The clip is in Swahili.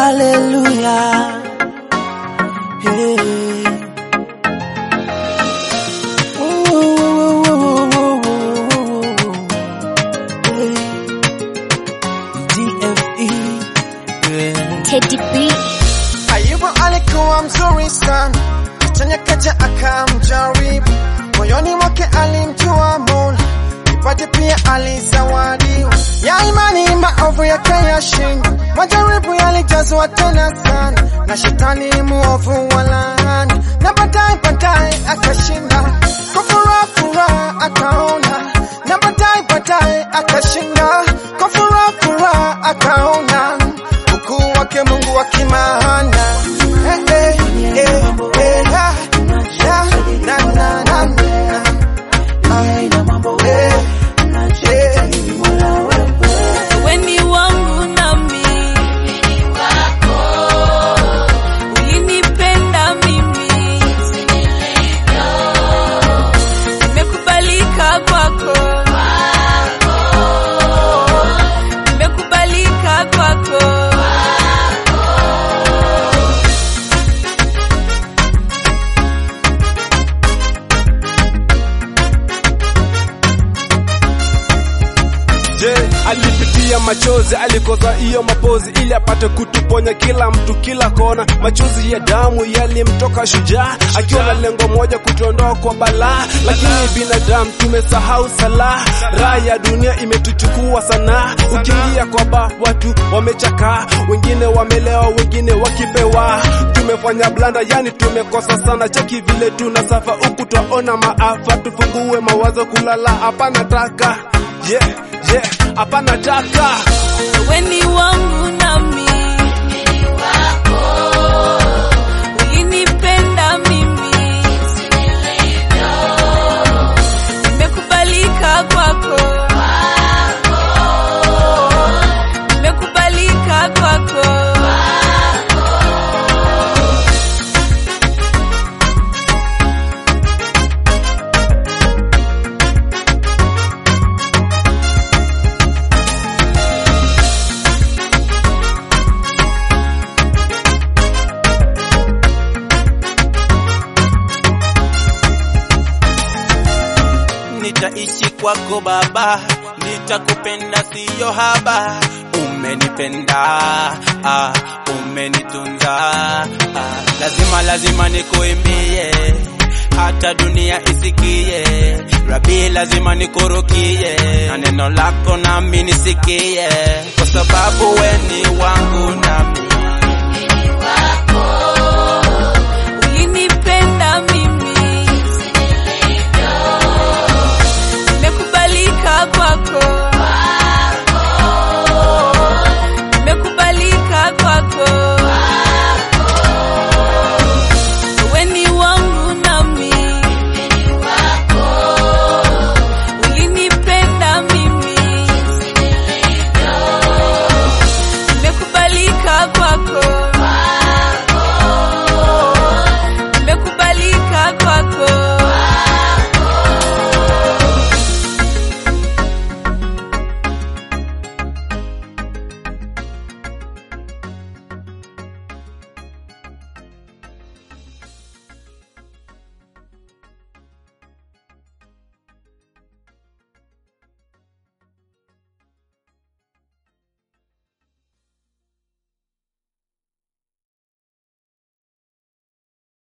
Hallelujah. Hey. Ooh, ooh, ooh, ooh, ooh, ooh. Hey. DFE. Yeah. Teddy B. Ayubu alikuwa mzuri sana, chenye kaja akamjaribu, moyoni mwake alimjua Mola, kipaji pia alizawadiwa, ya imani maovu yake yashinda, majaribu yalijazwa tena sana, na shetani muovu walaani, na baadaye baadaye akashinda, kwa furaha furaha akaona, na baadaye baadaye akashinda, kwa furaha furaha akaona ukuu wake Mungu wa kimaana. Eh, eh, eh, eh, ah, ya, na, na, na, na. Ah, eh, eh. Weni wangu nami ulinipenda mimi, nimekubalika kwako, nimekubalika kwako. Je, alipitia machozi, alikoza hiyo mapozi ili apate kutuponya kila mtu kila kona. Machozi ya damu yalimtoka shujaa, akiwa na lengo moja, kutuondoa kwa balaa. Lakini binadamu tumesahau sala, raha ya dunia imetuchukua sana. Ukiingia kwa ba, watu wamechakaa, wengine wamelewa, wengine wakipewa. Tumefanya blanda, yani tumekosa sana. Cheki vile tunasafa huku, twaona maafa. Tufungue mawazo, kulala hapana taka yeah, yeah, hapana taka Weni wangu nami ulinipenda mimi, nimekubalika kwako, nimekubalika kwako. nitaishi kwako Baba, nitakupenda siyo haba. Umenipenda ah, umenitunza ah, lazima lazima nikuimbie hata dunia isikie. Rabi, lazima nikurukie na neno lako nami nisikie, kwa sababu we ni wangu nami